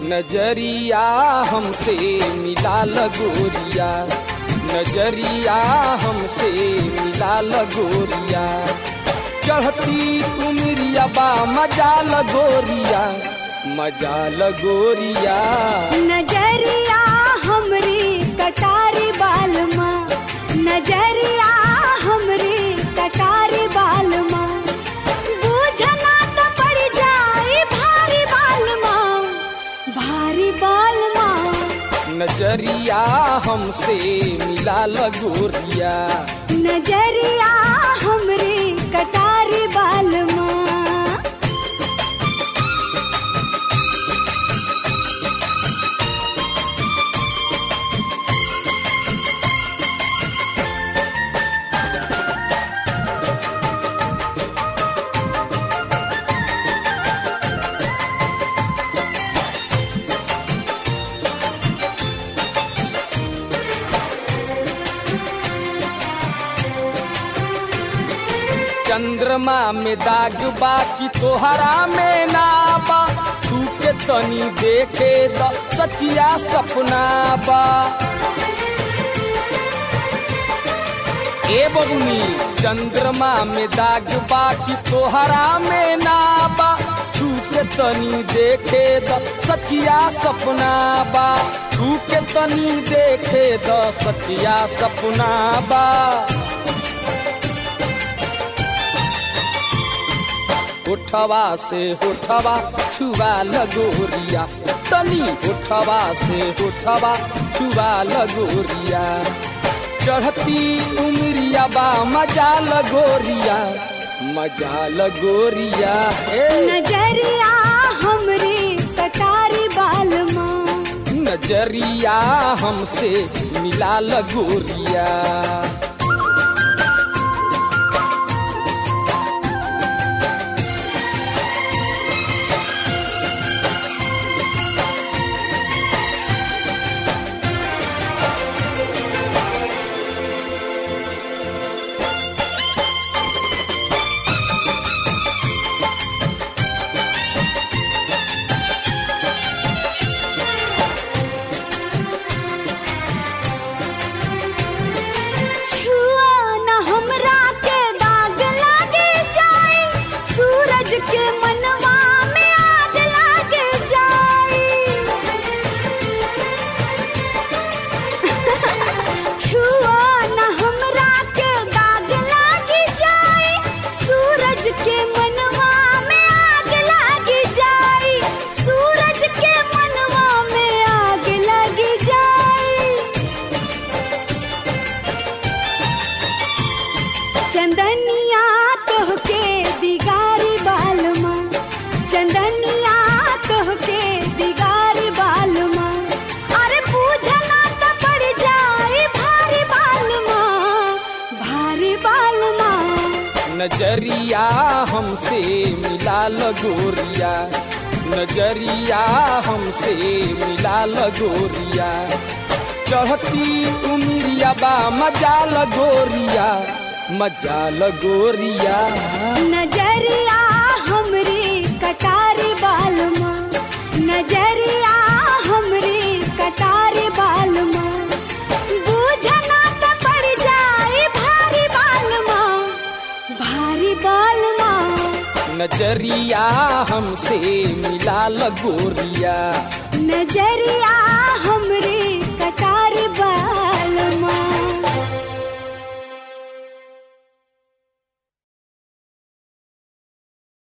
नजरिया हमसे मिला लगोरिया नजरिया हमसे मिला लगोरिया चढ़ती उमरिया बा मजा लगोरिया मजा लगोरिया नजरिया हमरी कटारी बालमा नजरिया हमरी कटारी बालमा बूझना तो पड़ जाए भारी बालमा भारी बालमा नजरिया हमसे मिला लगोरिया नजरिया हमरी कटारी बालमा चंद्रमा में दाग बा कि तोहरा में ना बा तू के तनी देखे द सचिया सपना बा ए बबुनी चंद्रमा में दाग बा कि तोहरा में ना बा तू के तनी देखे द सचिया सपना बा तू के तनी देखे द सचिया सपना बा उठवा से उठवा छुआ लगोरिया तनी उठवा से उठवा छुआ लगोरिया चढ़ती उमरिया बा मजा लगोरिया मजा लगोरिया ए नजरिया हमरी कटारी बालमा नजरिया हमसे मिला लगोरिया छुआ न हमरा के दाग लागे जाए सूरज के मनवा में आग लागे जाए छुआ न हमरा के दाग लागे जाए सूरज के मनवा में आग लागे जाए सूरज के मनवा में आग लगी जाए चंदनिया तोहके दिगारी बालमा चंदनिया तोहके दिगारी बालमा अरे पूछना तो पड़ जाए भारी बालमा भारी बालमा नजरिया हमसे मिला लगोरिया नजरिया हमसे मिला लगोरिया चढ़ती उमरिया बा मजा लगोरिया मजा लगोरिया नजरिया हमरी कटारी बालमा नजरिया हमरी कटारी बालमा बूझना तो पड़ जाए भारी बालमा भारी बालमा नजरिया हमसे मिला लगोरिया नजरिया हमरी कटारी बाल